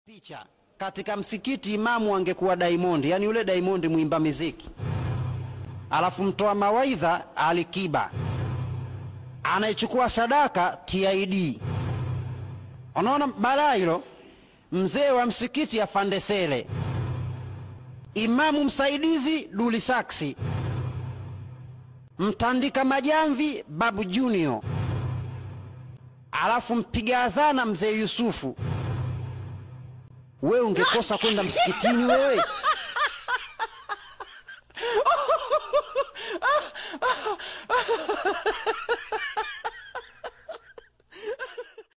Picha katika msikiti, imamu angekuwa Diamond, yani yule Diamond mwimba miziki, alafu mtoa mawaidha Alikiba, anayechukua sadaka TID. Unaona balaa hilo? Mzee wa msikiti afande Sele, imamu msaidizi Duli Saksi, mtandika majamvi Babu Junior, alafu mpiga adhana mzee Yusufu. Wewe ungekosa kwenda msikitini wewe?